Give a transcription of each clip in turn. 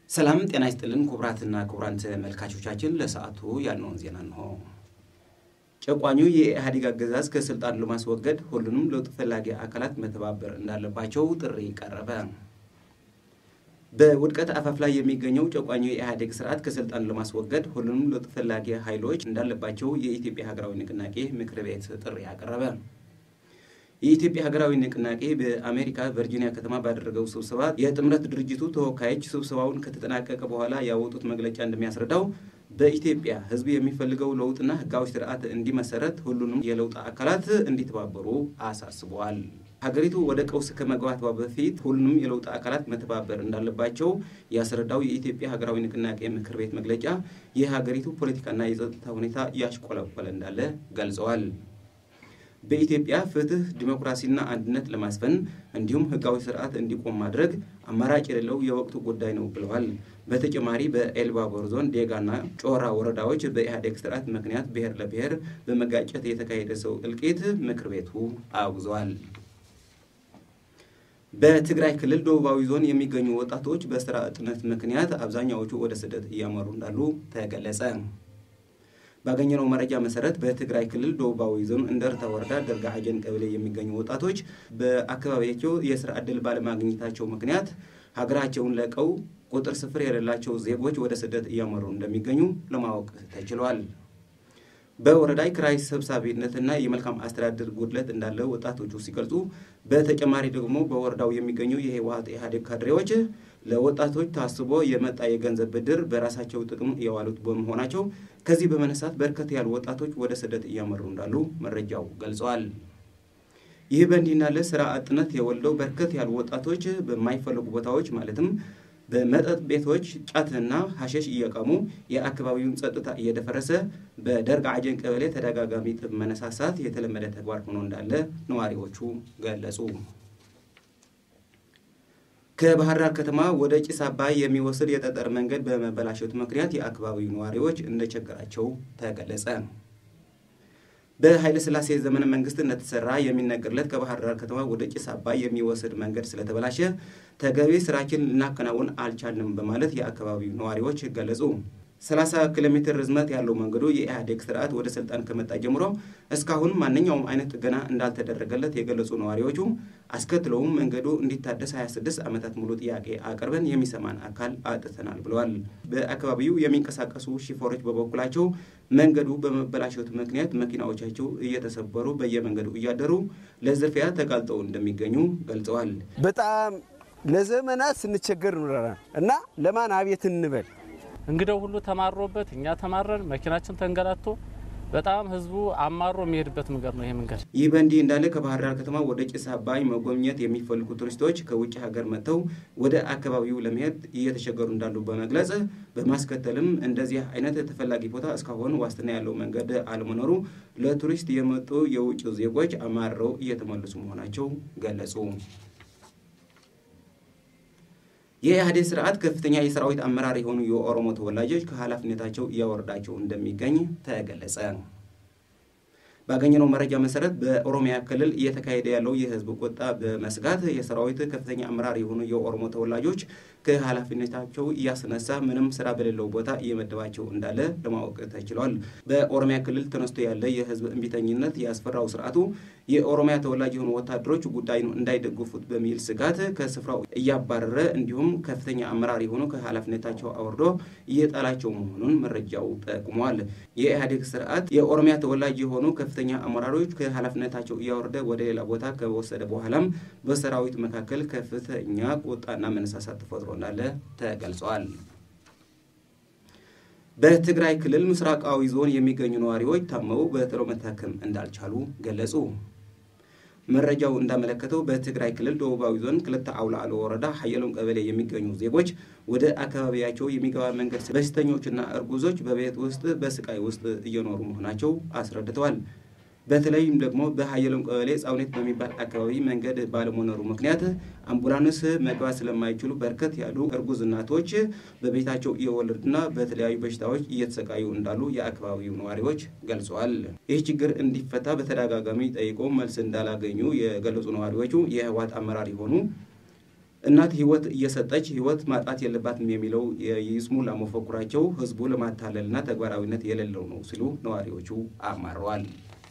ሰላም ጤና ይስጥልን ክቡራትና ክቡራን ተመልካቾቻችን፣ ለሰዓቱ ያልነውን ዜና እንሆ። ጨቋኙ የኢህአዴግ አገዛዝ ከስልጣን ለማስወገድ ሁሉንም ለውጥ ፈላጊ አካላት መተባበር እንዳለባቸው ጥሪ ቀረበ። በውድቀት አፋፍ ላይ የሚገኘው ጨቋኙ የኢህአዴግ ስርዓት ከስልጣን ለማስወገድ ሁሉንም ለውጥ ፈላጊ ኃይሎች እንዳለባቸው የኢትዮጵያ ሀገራዊ ንቅናቄ ምክር ቤት ጥሪ አቀረበ። የኢትዮጵያ ሀገራዊ ንቅናቄ በአሜሪካ ቨርጂኒያ ከተማ ባደረገው ስብሰባ የጥምረት ድርጅቱ ተወካዮች ስብሰባውን ከተጠናቀቀ በኋላ ያወጡት መግለጫ እንደሚያስረዳው በኢትዮጵያ ሕዝብ የሚፈልገው ለውጥና ህጋዊ ስርዓት እንዲመሰረት ሁሉንም የለውጥ አካላት እንዲተባበሩ አሳስበዋል። ሀገሪቱ ወደ ቀውስ ከመግባቷ በፊት ሁሉንም የለውጥ አካላት መተባበር እንዳለባቸው ያስረዳው የኢትዮጵያ ሀገራዊ ንቅናቄ ምክር ቤት መግለጫ የሀገሪቱ ፖለቲካና የጸጥታ ሁኔታ ያሽቆለቆለ እንዳለ ገልጸዋል። በኢትዮጵያ ፍትህ፣ ዲሞክራሲና አንድነት ለማስፈን እንዲሁም ህጋዊ ስርዓት እንዲቆም ማድረግ አማራጭ የሌለው የወቅቱ ጉዳይ ነው ብለዋል። በተጨማሪ በኤልባቦር ዞን ዴጋና ጮራ ወረዳዎች በኢህአዴግ ስርዓት ምክንያት ብሔር ለብሔር በመጋጨት የተካሄደ ሰው እልቂት ምክር ቤቱ አውግዘዋል። በትግራይ ክልል ደቡባዊ ዞን የሚገኙ ወጣቶች በስራ እጥነት ምክንያት አብዛኛዎቹ ወደ ስደት እያመሩ እንዳሉ ተገለጸ። ባገኘነው መረጃ መሰረት በትግራይ ክልል ደቡባዊ ዞን እንደርታ ወረዳ ደርጋ ሐጀን ቀበሌ የሚገኙ ወጣቶች በአካባቢያቸው የስራ ዕድል ባለማግኘታቸው ምክንያት ሀገራቸውን ለቀው ቁጥር ስፍር የሌላቸው ዜጎች ወደ ስደት እያመሩ እንደሚገኙ ለማወቅ ተችሏል። በወረዳ ኪራይ ሰብሳቢነትና የመልካም አስተዳደር ጉድለት እንዳለ ወጣቶቹ ሲገልጹ፣ በተጨማሪ ደግሞ በወረዳው የሚገኙ የህወሀት ኢህአዴግ ካድሬዎች ለወጣቶች ታስቦ የመጣ የገንዘብ ብድር በራሳቸው ጥቅም እየዋሉት በመሆናቸው ከዚህ በመነሳት በርከት ያሉ ወጣቶች ወደ ስደት እያመሩ እንዳሉ መረጃው ገልጸዋል። ይህ በእንዲህ እንዳለ ስራ አጥነት የወልደው በርከት ያሉ ወጣቶች በማይፈለጉ ቦታዎች ማለትም በመጠጥ ቤቶች ጫትና ሀሸሽ እየቀሙ የአካባቢውን ጸጥታ እየደፈረሰ በደርጋ ዐጀን ቀበሌ ተደጋጋሚ ጥብ መነሳሳት የተለመደ ተግባር ሆኖ እንዳለ ነዋሪዎቹ ገለጹ። ከባህር ዳር ከተማ ወደ ጭስ አባይ የሚወስድ የጠጠር መንገድ በመበላሸቱ ምክንያት የአካባቢው ነዋሪዎች እንደቸገራቸው ተገለጸ። በኃይለ ሥላሴ ዘመነ መንግስት እንደተሰራ የሚነገርለት ከባህር ዳር ከተማ ወደ ጭስ አባይ የሚወስድ መንገድ ስለተበላሸ ተገቢ ስራችን ልናከናውን አልቻልንም በማለት የአካባቢው ነዋሪዎች ገለጹ። 30 ኪሎ ሜትር ርዝመት ያለው መንገዱ የኢህአዴግ ስርዓት ወደ ስልጣን ከመጣ ጀምሮ እስካሁን ማንኛውም አይነት ጥገና እንዳልተደረገለት የገለጹ ነዋሪዎቹ አስከትለውም መንገዱ እንዲታደስ 26 ዓመታት ሙሉ ጥያቄ አቅርበን የሚሰማን አካል አጥተናል ብለዋል። በአካባቢው የሚንቀሳቀሱ ሺፎሮች በበኩላቸው መንገዱ በመበላሸቱ ምክንያት መኪናዎቻቸው እየተሰበሩ በየመንገዱ እያደሩ ለዝርፊያ ተጋልጠው እንደሚገኙ ገልጸዋል። በጣም ለዘመናት ስንቸገር ኖረናል እና ለማን አቤት እንበል እንግዳው ሁሉ ተማሮበት እኛ ተማረን መኪናችን ተንገላቶ በጣም ህዝቡ አማሮ የሚሄድበት መንገድ ነው ይሄ መንገድ። ይህ በእንዲህ እንዳለ ከባህር ዳር ከተማ ወደ ጭስ አባይ መጎብኘት የሚፈልጉ ቱሪስቶች ከውጭ ሀገር መጥተው ወደ አካባቢው ለመሄድ እየተቸገሩ እንዳሉ በመግለጽ በማስከተልም እንደዚህ አይነት ተፈላጊ ቦታ እስካሁን ዋስትና ያለው መንገድ አለመኖሩ ለቱሪስት የመጡ የውጭ ዜጎች አማረው እየተመለሱ መሆናቸው ገለጹ። የኢህአዴግ ስርዓት ከፍተኛ የሰራዊት አመራር የሆኑ የኦሮሞ ተወላጆች ከኃላፊነታቸው እያወረዳቸው እንደሚገኝ ተገለጸ። ባገኘነው መረጃ መሰረት በኦሮሚያ ክልል እየተካሄደ ያለው የህዝብ ቁጣ በመስጋት የሰራዊት ከፍተኛ አመራር የሆኑ የኦሮሞ ተወላጆች ከኃላፊነታቸው እያስነሳ ምንም ስራ በሌለው ቦታ እየመደባቸው እንዳለ ለማወቅ ተችሏል። በኦሮሚያ ክልል ተነስቶ ያለ የህዝብ እምቢተኝነት ያስፈራው ስርዓቱ የኦሮሚያ ተወላጅ የሆኑ ወታደሮች ጉዳዩን እንዳይደግፉት በሚል ስጋት ከስፍራው እያባረረ እንዲሁም ከፍተኛ አመራር የሆኑ ከኃላፊነታቸው አውርዶ እየጣላቸው መሆኑን መረጃው ጠቁሟል። የኢህአዴግ ስርዓት የኦሮሚያ ተወላጅ የሆኑ ከፍተኛ አመራሮች ከኃላፊነታቸው እያወረደ ወደ ሌላ ቦታ ከወሰደ በኋላም በሰራዊት መካከል ከፍተኛ ቁጣና መነሳሳት ተፈጥሮ እንዳለ ተገልጿል። በትግራይ ክልል ምስራቃዊ ዞን የሚገኙ ነዋሪዎች ታመው በቶሎ መታከም እንዳልቻሉ ገለጹ። መረጃው እንዳመለከተው በትግራይ ክልል ደቡባዊ ዞን ክልተ አውላዕሎ ወረዳ ሀየሎም ቀበሌ የሚገኙ ዜጎች ወደ አካባቢያቸው የሚገባ መንገድ በሽተኞችና እርጉዞች በቤት ውስጥ በስቃይ ውስጥ እየኖሩ መሆናቸው አስረድተዋል። በተለይም ደግሞ በሀየሎም ቀበሌ ጻውኔት በሚባል አካባቢ መንገድ ባለመኖሩ ምክንያት አምቡላንስ መግባት ስለማይችሉ በርከት ያሉ እርጉዝ እናቶች በቤታቸው እየወለዱና በተለያዩ በሽታዎች እየተሰቃዩ እንዳሉ የአካባቢው ነዋሪዎች ገልጸዋል። ይህ ችግር እንዲፈታ በተደጋጋሚ ጠይቆ መልስ እንዳላገኙ የገለጹ ነዋሪዎቹ የህወሓት አመራር የሆኑ እናት ህይወት እየሰጠች ህይወት ማጣት የለባትም የሚለው የይስሙላ መፈክራቸው ህዝቡ ለማታለልና ተግባራዊነት የሌለው ነው ሲሉ ነዋሪዎቹ አማረዋል።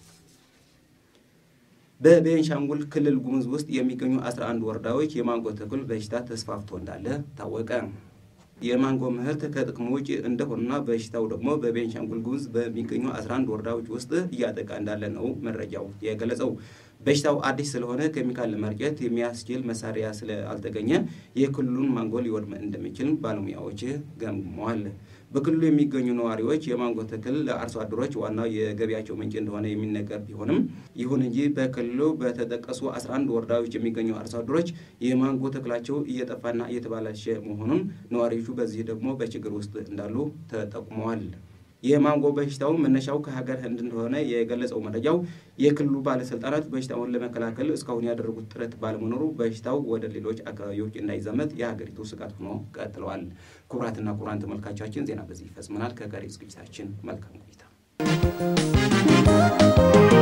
በቤንሻንጉል ክልል ጉሙዝ ውስጥ የሚገኙ 11 ወረዳዎች የማንጎ ተክል በሽታ ተስፋፍቶ እንዳለ ታወቀ። የማንጎ ምህርት ከጥቅም ውጭ እንደሆነና በሽታው ደግሞ በቤንሻንጉል ጉሙዝ በሚገኙ 11 ወረዳዎች ውስጥ እያጠቃ እንዳለ ነው መረጃው የገለጸው። በሽታው አዲስ ስለሆነ ኬሚካል ለመርጨት የሚያስችል መሳሪያ ስላልተገኘ የክልሉን ማንጎ ሊወድም እንደሚችል ባለሙያዎች ገምግመዋል። በክልሉ የሚገኙ ነዋሪዎች የማንጎ ተክል ለአርሶ አደሮች ዋናው የገቢያቸው ምንጭ እንደሆነ የሚነገር ቢሆንም ይሁን እንጂ በክልሉ በተጠቀሱ 11 ወረዳዎች የሚገኙ አርሶ አደሮች የማንጎ ተክላቸው እየጠፋና እየተባላሸ መሆኑን ነዋሪዎቹ በዚህ ደግሞ በችግር ውስጥ እንዳሉ ተጠቁመዋል። የማንጎ በሽታው መነሻው ከሀገር ህንድ እንደሆነ የገለጸው መረጃው የክልሉ ባለስልጣናት በሽታውን ለመከላከል እስካሁን ያደረጉት ጥረት ባለመኖሩ በሽታው ወደ ሌሎች አካባቢዎች እንዳይዛመት የሀገሪቱ ስጋት ሆኖ ቀጥለዋል። ክቡራትና ክቡራን ተመልካቻችን ዜና በዚህ ይፈጽመናል። ከቀሪ ዝግጅታችን መልካም ቆይታ